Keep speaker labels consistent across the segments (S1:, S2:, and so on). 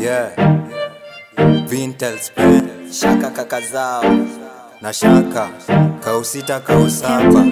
S1: Yeah. Vintel Spin
S2: shaka kaka zao
S1: na shaka kausita kausaba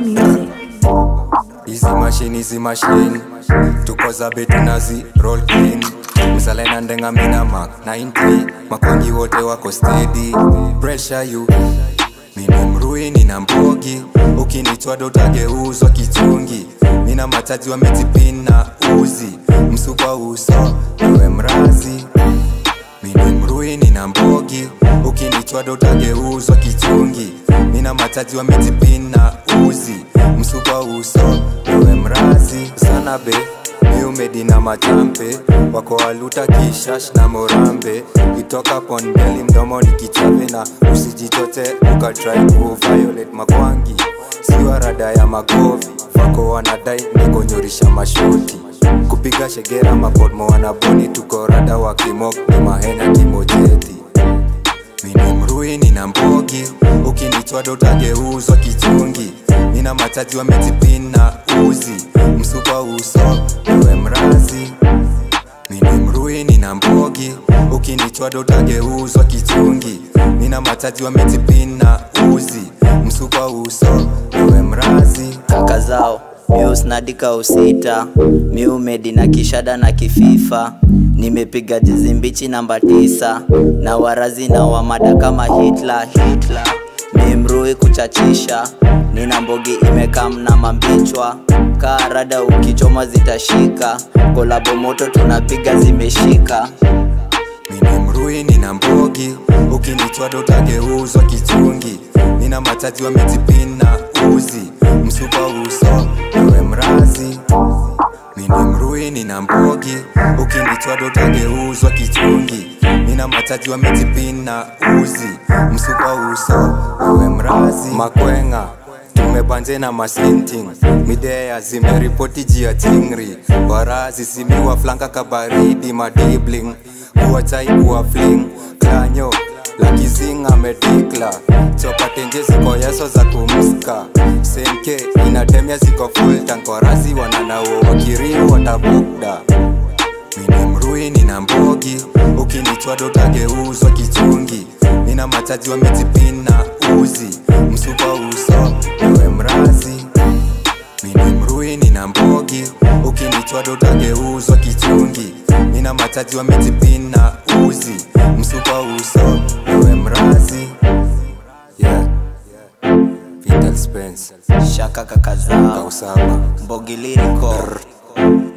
S1: hizi mashini hizi mashini tuko za betu nazi roll clean mzalena ndenga mina mak 90 makongi wote wako steady pressure you mini mruini na mbogi ukinitwa dotageuzwa kichungi nina mataji wa metipin na uzi msupa uso ewe mrazi mini mruini na mbogi ukinitwa dotageuzwa kichungi nina mataji wa metipin na uzi msupa uso ewe mrazi sana be miumedi na machampe wako waluta kishash na morambe itoka pondeli mdomo ni kichape na usijichote ukatrai kuviolate makwangi siwa rada ya magovi wako wanadai nikonyorisha mashoti kupiga shegera mapodmo wanaboni tuko rada wa kimok ni mahenya kimojeti mini mruini na mbogi ukinitwa dotageuzwa kichungi nina mataji wa metipin na uzi msupa uso ewe mrazi mini mruini na mbogi ukinitwa dotageuzwa kichungi nina mataji wa metipin na uzi msupa uso ewe mrazi
S2: kaka zao mius nadika usita miumedi na kishada na kififa nimepiga jizi mbichi namba tisa na warazi na wamada kama hitla hitla mimrui kuchachisha nina mbogi imekam na mambichwa kaa rada ukichoma zitashika kolabo moto tunapiga zimeshika
S1: mini mruini na mbogi ukinitwa dotageuzwa kichungi nina mataji wa metipin na uzi msupa uso ewe mrazi mini mruini na mbogi ukinitwa dotageuzwa kichungi nina mataji wa metipin na uzi msupa uso ewe mrazi makwenga tumebanje na masinting midea zimeripoti jia tingri warazi simiwa flanka kabaridi madibling kuwa chai kuwa fling klanyo lakizing amedikla chopatenje ziko yeso za kumska senke inatemya ziko fultan korasi wananao wakiriu watabukda mini mruini na mbogi ukinitwa dotageuzwa kichungi nina mataji wa metipin na uzi msupa uso ewe mrazi mini mruini na mbogi ukinitwa dotageuzwa kichungi nina mataji wa metipin na uzi msupa uso ewe mrazi yeah. Vital Spence
S2: shaka kaka zao
S1: kausaba
S2: mbogiliriko